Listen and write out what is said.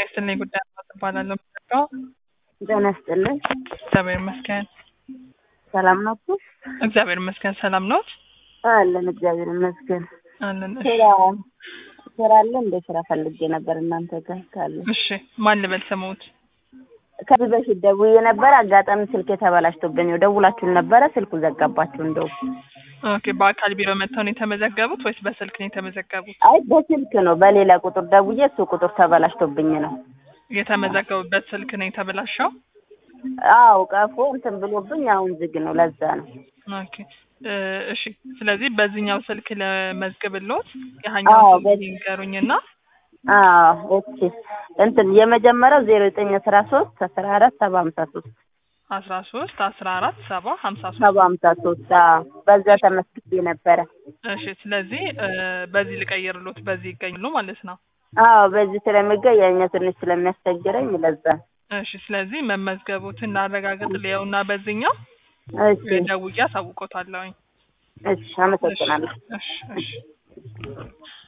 ይስጥልኝ ጉዳይ እባላለሁ። የምጠራው ጤና ይስጥልኝ። እግዚአብሔር ይመስገን። ሰላም ናችሁ? እግዚአብሔር ይመስገን። ሰላም ነው አለን እግዚአብሔር ይመስገን። አለን። እሺ፣ ስራ ስራ አለ እንደ ስራ ፈልጌ ነበር እናንተ ጋር ካለ። እሺ። ማን ልበል ስሙት? ከዚህ በፊት ደውዬ ነበር። አጋጣሚ ስልክ የተበላሽቶብኝ ነው። ደውላችሁን ነበረ ስልኩ ዘጋባችሁ። እንደው ኦኬ። በአካል ቢሮ መጥተው ነው የተመዘገቡት ወይስ በስልክ ነው የተመዘገቡት? አይ በስልክ ነው በሌላ ቁጥር ደውዬ እሱ ቁጥር ተበላሽቶብኝ ነው። የተመዘገቡበት ስልክ ነው የተበላሸው? አዎ ቀፎ እንትን ብሎብኝ አሁን ዝግ ነው። ለዛ ነው። ኦኬ እ እሺ። ስለዚህ በዚህኛው ስልክ ለመዝግብልዎት አዎ፣ ያኛው ስልክ በዚህ- ይንገሩኝና አዎ ኦኬ። እንትን የመጀመሪያው ዜሮ ዘጠኝ አስራ ሶስት አስራ አራት ሰባ ሀምሳ ሶስት አስራ ሶስት አስራ አራት ሰባ ሀምሳ ሶስት ሰባ ሀምሳ ሶስት በዛ ተመስግቤ ነበረ። እሺ። ስለዚህ እ በዚህ ልቀይርሎት በዚህ ይገኛሉ ማለት ነው። አዎ በዚህ ስለሚገኝ ያኛው ትንሽ ስለሚያስቸግረኝ ለዛ ነው። እሺ። ስለዚህ መመዝገቡትን ላረጋግጥ ሊየውና በዚህኛው እሺ ደውዬ አሳውቆታለሁኝ። እሺ አመሰግናለሁ። እሺ እሺ